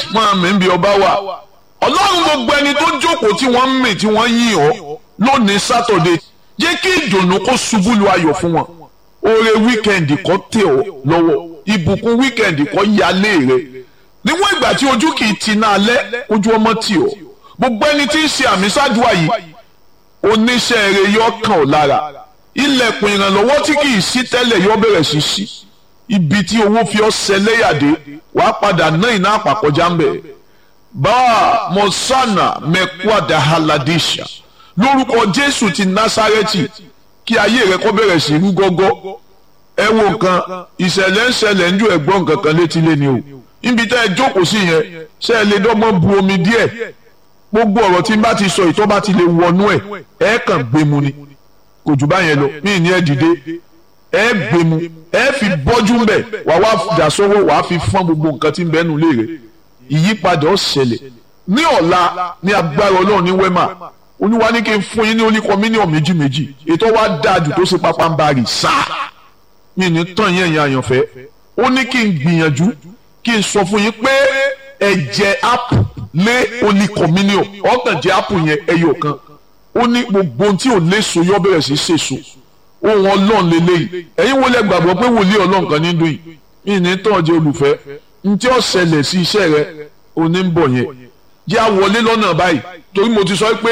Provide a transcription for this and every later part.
máa mí bí ọba wà ọlọ́run gbogbo ẹni tó jókòó tí wọ́n ń mì tí wọ́n yìn ọ́ lónìí sátọ̀dé jẹ́ kí ìdùnnú kó ṣubú lu ayọ̀ fún wọn oore wíkẹ́ndì kó tẹ̀ ọ́ lọ́wọ́ ìbùkún wíkẹ́ndì kó yálé rẹ̀ níwọ̀n ìgbà tí ojú kì í ti náà lẹ́ ojú ọmọ tì ọ́ gbogbo ẹni tí ń ṣe àmì ṣáájú àyè oníṣẹ́ rẹ̀ yọ kàn ọ́ lára ilẹ̀kùn ìrànlọ́wọ́ tí kì í sí tẹ́lẹ̀ yọ bẹ̀rẹ̀ sí sí ibi tí owó fi ọ́ ṣẹlẹ́yàdé wàá padà ná ìná àpàkọjá ń bẹ̀ báà mọ̀sánà mẹ́kúàdà haladisha lórúkọ jésù ti násárẹ́tì kí ayé rẹ kó bẹ̀rẹ̀ sí rú gọ́gọ́ ẹ wo nǹkan ìṣẹ̀lẹ̀ ń ṣẹlẹ̀ ń ju ẹ̀gbọ́n nǹkan kan létí lé ni o níbi tẹ́ ẹ jókòó sí yẹn ṣé ẹ lè dọ́gbọ́n bu omi díẹ̀ gbogbo ọ̀rọ̀ tí n bá ti sọ ìtọ́ bá ti lè wọnú ẹ̀ ẹ kàn gbé mu ni kò jù báyẹn lọ mí ní ẹ dìde ẹ gbé mu ẹ fi bọ́jú ń bẹ̀ wà wá dà sọ́wọ́ wà á fi fọ́n gbogbo nǹkan tí ń bẹ́nu lé rẹ̀ ìyípadà ó ṣẹlẹ̀ ní ọ̀la ní agbára ọlọ́run ní wẹ́mà olúwa ní kí n fún yín ní oníkọ mílíọ̀nù méjì méjì ètò wa dáa jù tó ṣe pápá ń bari sáà mi ní tán yẹn yẹn àyànfẹ́ ó ní kí n gbìyànjú kí n sọ fún yín pé ẹ̀jẹ̀ app lé oníkọ mílíọ̀nù ọ̀kàn jẹ́ app yẹn ẹyọ kan ó ní gbogbo ohun tí ò léso yọ bẹ̀rẹ̀ sí ṣèso ohun ọlọ́run lélẹ́yìí ẹ̀yin wo lẹ gbàgbọ́ pé wòlíì ọlọ́run kan ní dùn yìí mi ní tán jẹ́ olùfẹ́ ntí ó ṣẹlẹ̀ sí iṣẹ́ rẹ òní ń bọ̀ yẹn jẹ́ àwọlé lọ́nà báyìí torí mo ti sọ pé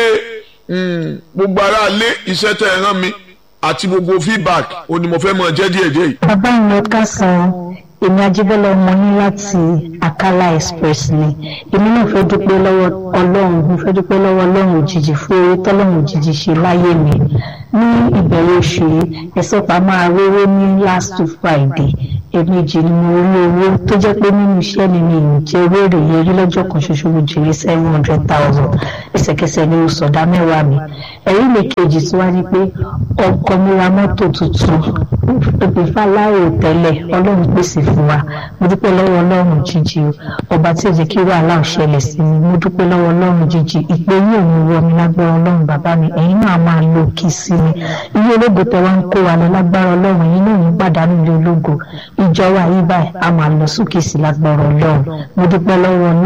gbogbo ara lé iṣẹ́ tẹ̀ ẹ̀ rán mi àti gbogbo feedback òní mo fẹ́ mọ̀ jẹ́ díẹ̀ díẹ̀ yìí. bàbá mi ò ká san èmi ajíbọ́lá ọmọ ní láti Akala Express ni èmi náà fẹ́ dúpẹ́ lọ́wọ́ ọlọ́run mo fẹ́ dúpẹ́ lọ́wọ́ ọlọ́run òjijì fún oore tọ́lọ́run òjijì ṣe láyé mi ní ìbẹ̀rẹ̀ oṣù yìí ẹ̀sọ́ pa máa rówó ní last Friday ẹ̀ẹ̀mejì ni mo rí owó tó jẹ́ pé nínú iṣẹ́ mi mi ò jẹ́ wéèrè yẹn rí lọ́jọ́ kan ṣoṣo mo jèrè seven hundred thousand ẹsẹ̀kẹsẹ̀ ni mo sọ̀dá mẹ́wàá mi ẹ̀rí mi kejì tí wá ní pé ọkọ mi ra mọ́tò tuntun ìpèfà láàrò tẹ́lẹ̀ ọlọ́run pèsè fún wa mo dúpẹ́ lọ́wọ́ ọlọ́run jíjí o ọba tí ò jẹ́ kí wàhálà ò ṣẹlẹ̀ sí mi mo dúpẹ́ lọ́wọ́ ọlọ́run jíjí ìpè yóò ní wọ mi lágbára ọlọ́run bàbá mi ẹ̀yin náà máa lo kí sí mi ilé ológo tẹ wá ń kó wa lọ lágbára ọlọ́run ẹ̀yin náà ní gbàdánù ilé ológo ìjọ wa yí báyìí a máa lọ sókè sí lágbára ọlọ́run mo dúpẹ́ lọ́wọ́ ọlọ́run